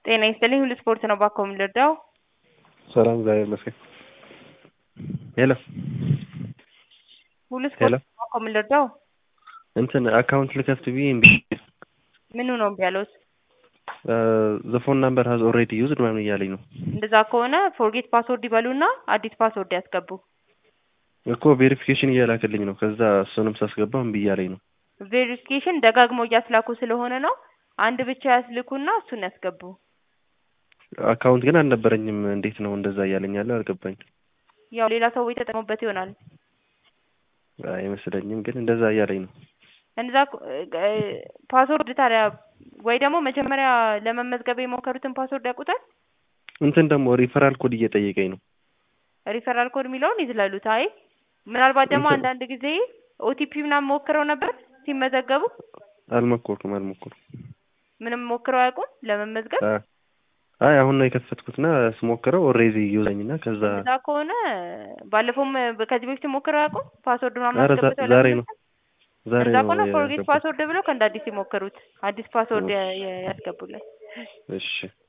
ጤና ይስጥልኝ ሁሉ ስፖርት ነው ባኮ የምንረዳው ሰላም እግዚአብሔር ይመስገን። ሄሎ ሁሉ ሄሎ ስፖርት ነው ባኮ የምንረዳው እንትን አካውንት ልከፍት ብዬ እምቢ ምኑ ነው እምቢ ያለዎት? ዘ ፎን ናምበር ሀዝ ኦልሬዲ ዩዝድ ምናምን እያለኝ ነው እንደዛ ከሆነ ፎርጌት ፓስወርድ ይበሉና አዲስ ፓስወርድ ያስገቡ። እኮ ቬሪፊኬሽን እያላክልኝ ነው። ከዛ እሱንም ሳስገባው እምቢ እያለኝ ነው። ቬሪፊኬሽን ደጋግሞ እያስላኩ ስለሆነ ነው። አንድ ብቻ ያስልኩና እሱን ያስገቡ። አካውንት ግን አልነበረኝም። እንዴት ነው እንደዛ እያለኝ ያለው አልገባኝ። ያው ሌላ ሰዎች ተጠቅሞበት ይሆናል። አይመስለኝም፣ ግን እንደዛ እያለኝ ነው። እንደዛ ፓስወርድ ታዲያ ወይ ደግሞ መጀመሪያ ለመመዝገብ የሞከሩትን ፓስወርድ ያውቁታል? እንትን ደግሞ ሪፈራል ኮድ እየጠየቀኝ ነው። ሪፈራል ኮድ የሚለውን ይዝለሉት። አይ ምናልባት ደግሞ እንትን- አንዳንድ ጊዜ ኦቲፒ ምናምን ሞክረው ነበር ሲመዘገቡ። አልሞከርኩም አልሞከርኩም። ምንም ሞክረው አያውቁም ለመመዝገብ። አ- አይ አሁን ነው የከፈትኩትና ስሞክረው ኦልሬዲ ዩዘኝና ከዛ እንደዛ ከሆነ ባለፈውም ከዚህ በፊት ሞክረው አያውቁም ፓስወርድ ምናምን ኧረ ዛ- አስገብተው ዛሬ ነው ለመመዝገብ? ዛሬ እንደዛ ነው ከሆነ ፎርጌት ያገባሁት። ፓስወርድ ብለው ከእንደ አዲስ ይሞክሩት። አዲስ ፓስወርድ ያ- ያ- ያስገቡለት። እሺ